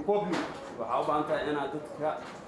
waxaa u baahan tahay inaad dadka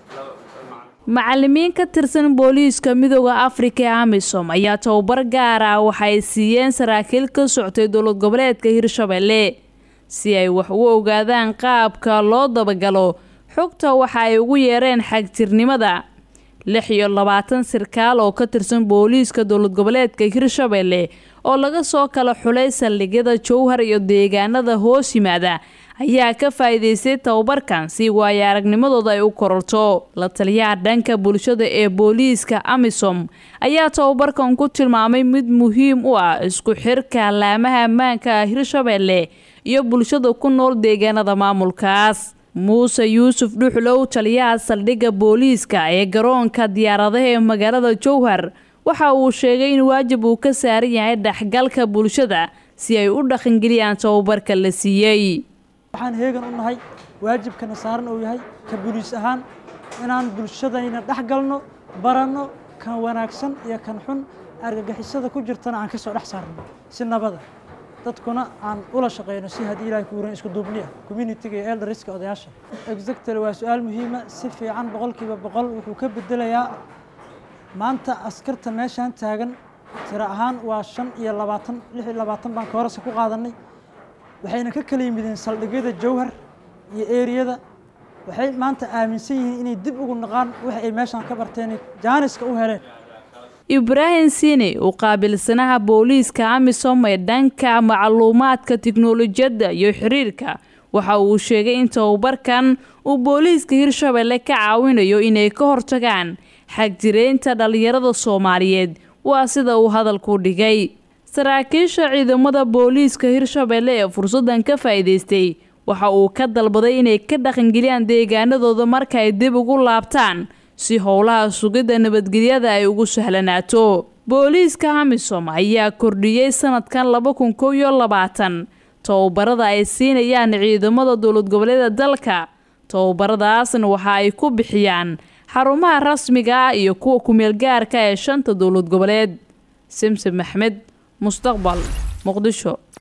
macalimiin ka tirsan booliiska midooda afrika ee amisom ayaa tababar gaar ah waxay siiyeen saraakiil ka soctay dowlad goboleedka hirshabelle si ay wax ugu ogaadaan qaabka loo dabagalo xogta waxa ay ugu yeereen xagjirnimada lix iyo labaatan sirkaal oo ka tirsan booliiska dowlad goboleedka hirshabelle oo laga soo kala xulay saldhigyada jowhar iyo deegaanada hoos yimaada ayaa ka faa'iidaystay tababarkan si waayo aragnimadooda ay u kororto la taliyaha dhanka bulshada ee booliiska amisom ayaa tababarkan ku tilmaamay mid muhiim u ah isku xirka laamaha ammaanka ah hirshabelle iyo bulshada ku nool deegaanada maamulkaas muuse yuusuf dhuxlow taliyaha saldhigga booliiska ee garoonka diyaaradaha ee magaalada jowhar waxa uu sheegay in waajib uu ka saaran yahay dhexgalka bulshada si ay u dhaqangeliyaan tababarka la siiyey waxaan heegan u nahay waajibkana saaran uu yahay ka buliis ahaan inaan bulshadayna dhex galno baranno kan wanaagsan iyo kan xun argagixisada ku jirtana aan ka soo dhex saarno si nabada dadkuna aan ula shaqeyno si haddii ilahay ku wuran isku duubniya communitiga iyo eldariska odayaasha exactly waa su-aal muhiima si fiican boqolkiiba boqol wuxuu ka bedelayaa maanta askarta meeshaan taagan tiro ahaan waa shan iyo labaatan lix iyo labaatan baan koorasa ku qaadanay waxayna ka kala yimideen saldhigyada jowhar iyo eriyada waxay maanta aaminsan yihiin inay dib ugu naqaan waxa ay meeshaan ka barteen jaaniska u heleen ibraahim siine uu qaabilsanaha booliiska amisom ee dhanka macluumaadka tiknolojiyadda iyo xiriirka waxa uu sheegay in tababarkan uu booliiska hirshabelle ka caawinayo inay ka hortagaan xagjireynta dhallinyarada soomaaliyeed waa sida uu hadalku dhigay saraakiisha ciidamada booliiska hirshabelle ee fursaddan ka faa'iidaystay waxa uu ka dalbaday inay ka dhaqangeliyaan deegaanadooda marka ay dib ugu laabtaan si howlaha sugidda nabadgelyada ay ugu sahlanaato booliiska amisom ayaa kordhiyey sanadkan laba kun kow iyo labaatan tababarada ay siinayaan ciidamada dowlad goboleeda dalka tababaradaasna waxa ay ku bixiyaan xarumaha rasmiga ah iyo kuwa kumeel gaarka ee shanta dowlad goboleed simsim maxmed mustaqbal muqdisho